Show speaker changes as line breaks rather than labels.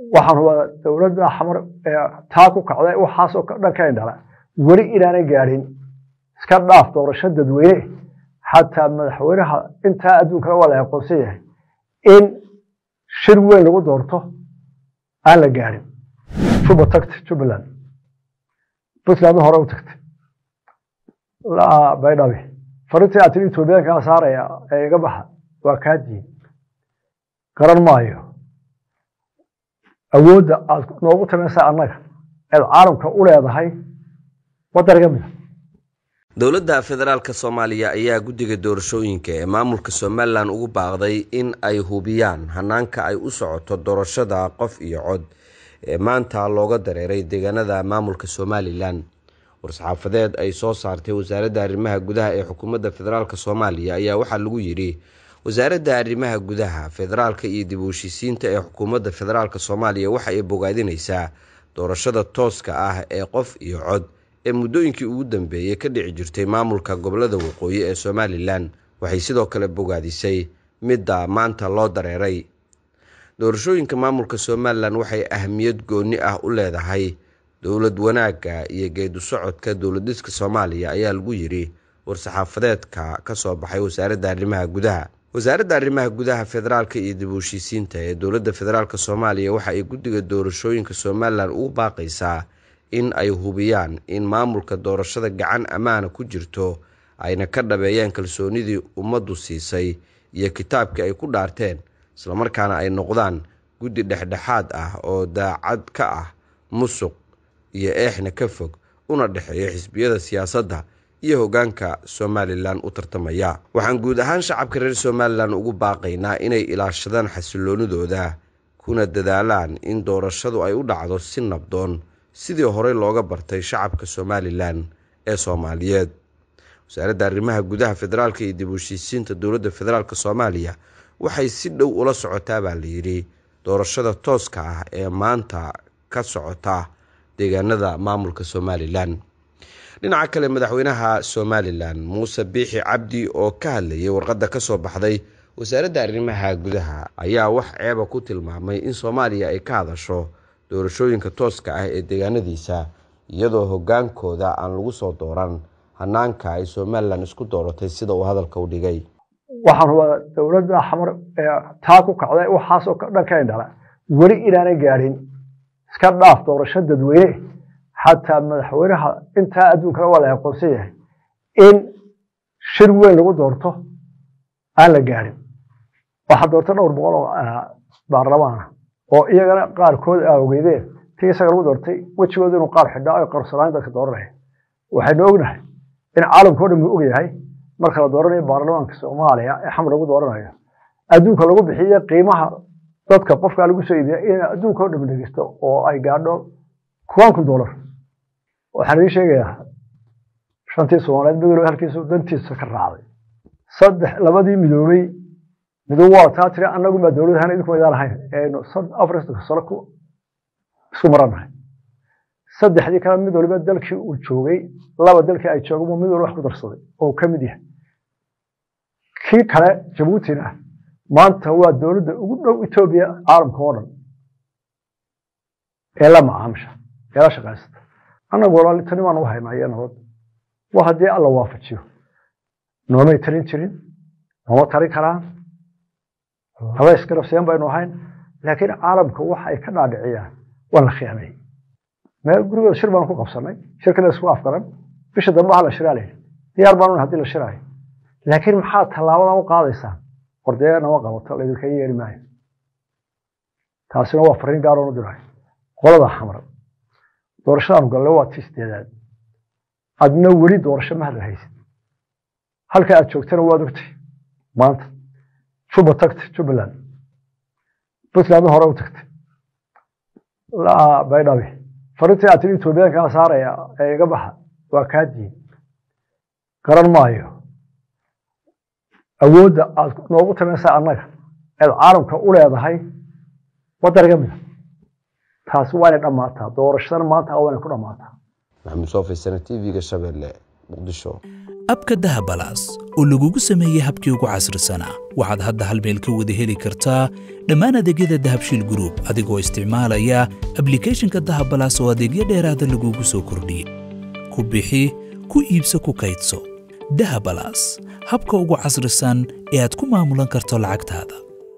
waxaan hubaa dowladda xamar ee taa ku kacday waxaasoo dhan ka indhala weli inaanay gaadhin iska dhaaf doorasho dadweyne xataa madaxweynaha intaa adduunkana waa la aqoonsan yahay in shir weyn lagu doorto aan la gaadhin juba tagta jubbaland puntland hore u tagtay baydhabi farintii aad tiri etoobiyaankaa saaraya ee iga baxa waa kaa diin garan maayo awoodda aad noogu tamaysa annaga eed caalamka u leedahay wadaniga mida
dowladda federaalka soomaaliya ayaa guddiga doorashooyinka ee maamulka somalilan ugu baaqday in ay hubiyaan hanaanka ay u socoto doorashada qof iyo cod ee maanta looga dareeray deegaanada maamulka somalilan war-saxaafadeed ay soo saartay wasaaradda arrimaha gudaha ee xukuumadda federaalk soomaaliya ayaa waxaa lagu yidhi wasaaradda arrimaha gudaha federaalka iyo dib u heshiisiinta ee xukuumadda federaalk soomaaliya waxa ay bogaadinaysaa doorashada tooska ah ee qof iyo cod ee muddooyinkii ugu dambeeyey ka dhici jirtay maamulka gobolada waqooyi ee somalilan waxay sidoo kale bogaadisay midda maanta loo dareeray doorashooyinka maamulka somalilan waxay ahmiyad gooni ah u leedahay dowlad wanaagga iyo geedu socodka dowladiska soomaaliya ayaa lagu yidhi war-saxaafadeedka ka soo baxay wasaaradda arrimaha gudaha wasaaradda arrimaha gudaha federaalka iyo dib u heshiisiinta ee dowladda federaalk soomaaliya waxa ay guddiga doorashooyinka somalilan ugu baaqaysaa in ay hubiyaan in maamulka doorashada gacan ammaana ku jirto ayna ka dhabeeyaan kalsoonidii ummaddu siisay iyo kitaabkii ay ku dhaarteen islamarkaana ay noqdaan guddi dhexdhexaad ah oo daacad ka ah musuq iyo eexna ka fog una dhexeeya xisbiyada siyaasadda iyo hoggaanka somalilan u tartamaya waxaan guud ahaan shacabka reer somalilan ugu baaqaynaa inay ilaashadaan xasiloonidooda kuna dadaalaan in doorashadu ay u dhacdo si nabdoon sidii horey looga bartay shacabka somalilan ee soomaaliyeed wasaaradda arrimaha gudaha federaalka iyo dib u heshiisiinta dowladda federaalk soomaaliya waxay si dhow ula socotaa baa layidhi doorashada tooska ah ee maanta ka socota deegaanada maamulka somalilan dhinaca kale madaxweynaha somalilan muuse biixi cabdi oo ka hadlayay warqadda ka soo baxday wasaaradda arrimaha gudaha ayaa wax ceeba ku tilmaamay in soomaaliya ay ka hadasho doorashooyinka tooska ah ee deegaanadiisa iyadoo hoggaankooda aan lagu soo dooran hanaanka ay somalilan isku dooratay sida uu hadalka u dhigay
waxaan hubaa dowladda xamar ee taa ku kacday waxaasoo dhan ka indhala weli inaanay gaadhin iska dhaaf doorasho dadweyne xataa madaxweynaha intaa adduunkana waa la aqoonsan yahay in shir weyn lagu doorto aan la gaadhin waxaa doortay dhowr boqol oo baarlamaana oo iyagana qaarkood a ogeydeen tii isaga lagu doortay wejigooda inuu qaar xidhaa ay qarsanaan dadka dooranaya waxaynu ognahay in caalamka o dhan uu ogyahay marka la dooranayo baarlamaanka soomaaliya ee xamar lagu dooranayo adduunka lagu bixiye qiimaha dadka qofkaa lagu soo iibiya in adduunka o dhan dhegeysto oo ay gaadho kuwan kun dollar waxaan idiin sheegayaa shantii soomaaliyeed midowba halkiisu dantiisa ka raacday saddex labadii midoobey midoob waa taa tiri annagumaa dowlad ahaan idinku maydaan ahayn eenu afartanka sano ku isku maranahay saddexdii kale mid waliba dalkii uu joogay laba dalkii ay joogeen mid waliba wax ku darsaday oo ka mid yahay kii kale jabuutina maanta waa dowladda ugu dhow etoobiya caalamka oo dhan ee la macaamisha ee la shaqaysata annagu walaalitani baan u haynaa iyo nabad waa haddii alla waafajiyo noomay tarin jirin nooma tarin karaan laba isgarabseen baynu ahayn laakiin caalamka waxa ay ka dhaadhiciyaan waa la khiyaamay meel gurigooda shir baanu ku qabsanay shirkana isku afgaran bisha dambe ha la shiraa layidhi diyaar baanu haddii la shiraayo laakiin maxaa tallaabada u qaadaysaan ordee nama qabato laydinka yeeri maayo taasina waa fariin gaaroonu dirayo qolada xamar doorashadaanu galle waa tii sideedaad adna weli doorasho ma hadla haysid halka aad joogtana waad ogtay maanta juba tagtay jubbaland puntland hore u tagtay baydhabi farintii aad tiri etoobiyaankaa saaraya ee iga baxa waa kaa diin garan maayo awoodda aad noogu tamaysa annaga eed caalamka u leedahay wadaniga mida taasi waa inay dhammaataa doorashadana maanta waa inay ku dhammaataa
maxamuud soofay sana t v-ga shabeelle muqdisho
abka dahabalaas oo lagugu sameeyey habkii ugu casrisanaa waxaad hadda hal meel ka wada heli kartaa dhammaan adeegyada dahabshiil gruub adigoo isticmaalaya ablikhethonka dahabalaas oo adeegyo dheeraada lagugu soo kordhiyey ku bixi ku iibso ku kaydso dahabalaas habka ugu casrisan ee aad ku maamulan karto lacagtaada